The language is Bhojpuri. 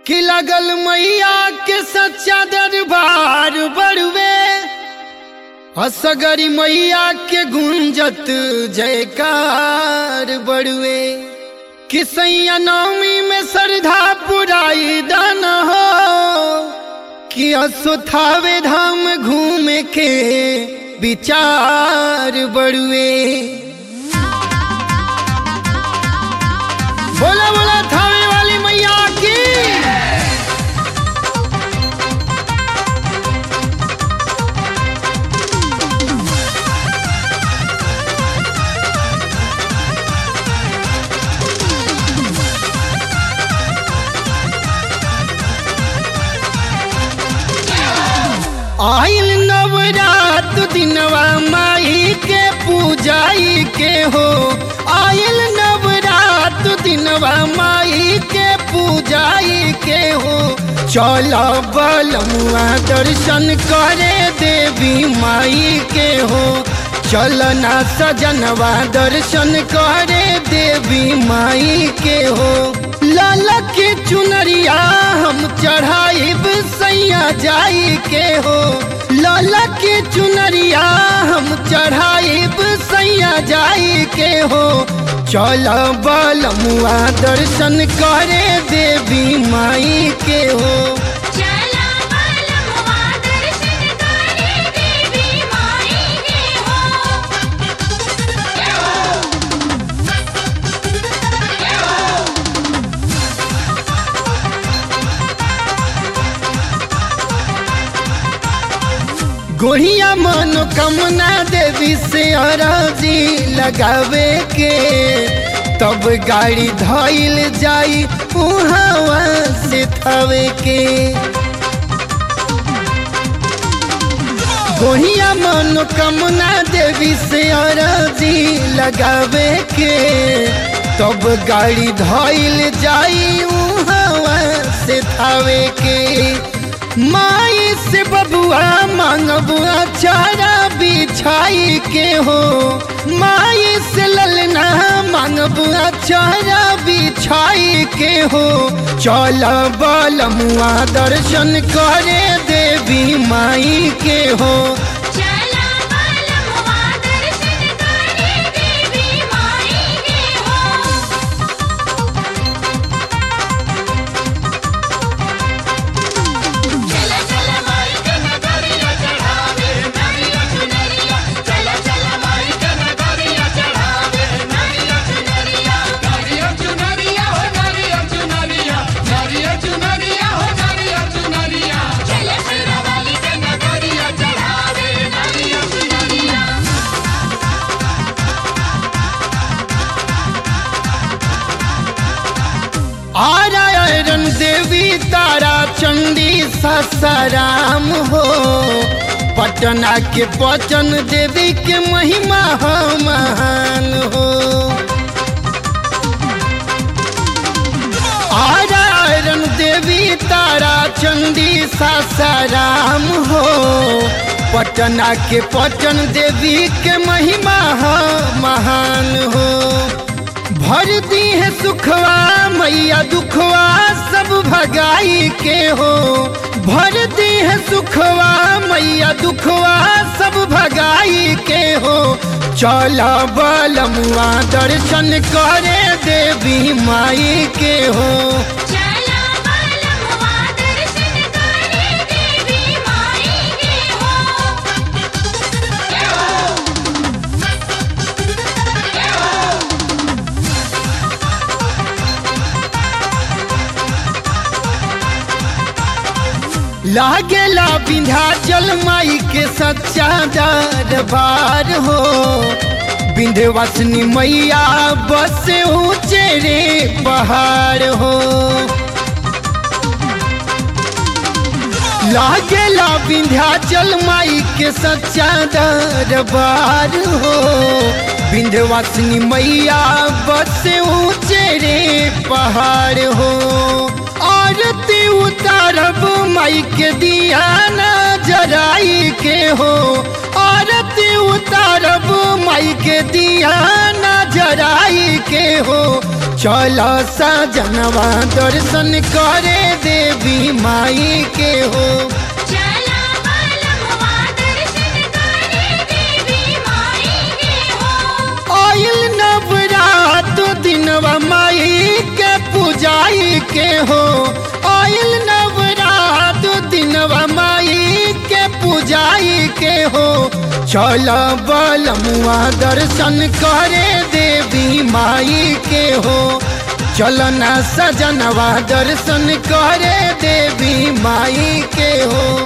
कि लगल मैया के सच्चा दरबार बड़ुए असगरी मैया के गुंजत जयकार बड़ुए कि सैया नवमी में श्रद्धा पुराई दान हो कि असुथावे धाम घूमे के विचार बड़ुए बोला बोला थावे वाली मैया की आइल नवरात दिनवा माई के पूजाई के हो आइल नवरात दिनवा माई के पूजाई के हो चल बलमुआ दर्शन करे देवी माई के हो चलना सजनवा दर्शन करे देवी माई के हो लाला के चुनरिया हम चढ़ाइब सैया जाई के हो लाला के चुनरिया हम चढ़ाइब सैया जाई के हो चल बलमुआ दर्शन करे देवी माई के हो चला बलमुआ दर्शन करे देवी माई के हो जय हो जय हो गोढ़िया मनोकामना देवी से अरजी लगावे के तब गाड़ी धइल जाई उहावा से थवे के गोढ़िया मनोकामना देवी से अरजी लगावे के तब गाड़ी धइल जाई उहावा से थवे के माई से बबुआ मांगबुआ चारा बिछाई के हो माई से ललना मांगबुआ चारा बिछाई के हो चल बलमुआ दर्शन करे देवी माई के हो चला बलमुआ दर्शन करे देवी माई के हो चला चला माई के नगरिया चढ़ावे नरिया चुनरिया चला चला माई के नगरिया चढ़ावे नरिया चुनरिया नारियल चुनरिया हो नारियल चुनरिया नारियल चुनरिया हो नारियल चुनरिया चला चला वाली के नगरिया चढ़ावे नरिया चुनरिया आरायण देवी तारा चंडी ससाराम हो पटना के पचन देवी के महिमा हो महान हो आरायण देवी तारा चंडी सासाराम हो पटना के पटन देवी के महिमा हो महान हो भर दी है सुखवा मैया दुखवा सब भगाई के हो भर दी है सुखवा मैया दुखवा सब भगाई के हो चल बलमुआ दर्शन करे देवी माई के हो चला बलमुआ दर्शन करे देवी माई के हो जय हो जय हो लागेला विंध्याचल माई के सच्चा दरबार हो विंध्यवासिनी मैया बस ऊंचे रे पहाड़ हो लागेला विंध्याचल माई के सच्चा दरबार हो विंध्यवासिनी मैया बस ऊंचे रे पहाड़ हो आरती उतारब माई के दिया न जराई के हो आरती उतार उतारब माई के दिया नजराई के हो चल सजनवा दर्शन करे देवी माई के हो चला बालमवा दर्शन करे देवी माई के हो आयल नवरात दिनवा माई के पूजाई के हो आयल नवरात दिनवा माई के पूजाई के हो चल बलमुआ दर्शन करे देवी माई के हो चल ना सजनवा दर्शन करे देवी माई के हो